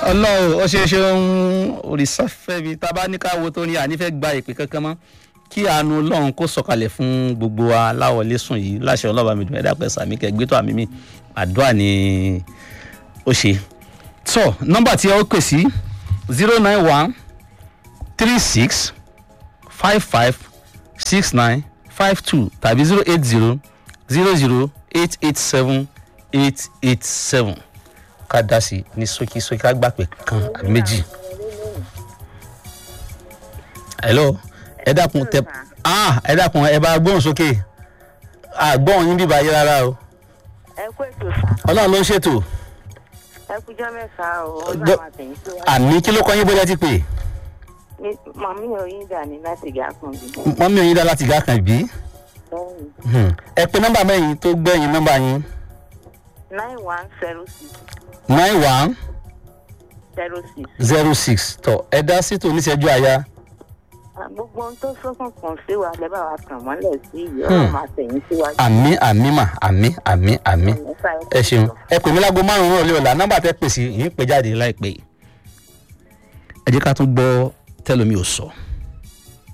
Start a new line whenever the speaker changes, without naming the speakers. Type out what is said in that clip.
ọlọ́run ó ṣeé ṣeun òrìṣàfẹ́mi tá a bá ní ká wo tó ní ànífẹ́ gba ìpè kankan mọ́ kí àánú ọlọ́run kó sọ̀kalẹ̀ fún gbogbo wa láwọlé sùn yìí láṣẹ ọlọ́ba mi dùn ẹ̀dá pẹ̀ sàmì kẹgbẹ́ tó àmì mi àdúrà ni ó ṣe. tó nọ́mbà tí ẹ ó pè sí zero nine one three six five five six nine five two tàbí zero eight zero zero zero eight eight seven eight eight seven ká dá sí ní ṣókíṣókí ká gbà pé kan àbí méjì. hello ẹ dákun tẹ ah ẹ dákun ẹ bá gbóhùn sókè àgbọ̀n yín bíbá yé rárá o
ẹ kú ètò sá
ọlọ́run ló ń ṣètò
ẹ kújọ mẹ́ta o ó
Jọ-
náà máa tẹ̀yìn síwájú
àmì kí ló kọ́ yín bóyá ti pè
ní màmí oyin dà ní láti gà kan bí
mọ́mí oyin dá láti gá kan bí
lẹ́yìn
ẹ pé nọ́mbà mẹ́yìn tó gbẹ̀yìn nọ́mbà yín
nine one zero six
nine one
zero six
zero six tọ ẹ dá sí tòun níṣẹ́jú àyà
gbogbo ohun tó sọ́kùnkùn sí wa lẹ́ bá wa tàn mọ́lẹ̀ sí yìí ó
Hmm.
náà máa tẹ̀yìn síwájú.
àmì àmì mà àmì àmì àmì
Ẹ̀mẹ́fà
ẹ ṣeun ẹ pè mí láago márùn-ún ọ̀lẹ́ ọ̀la nọ́mbà tẹ́ pè sí yìí ń pè jáde láìpẹ́ yìí ẹ jẹ́ ká tún gbọ́ tẹ́lómi ò sọ.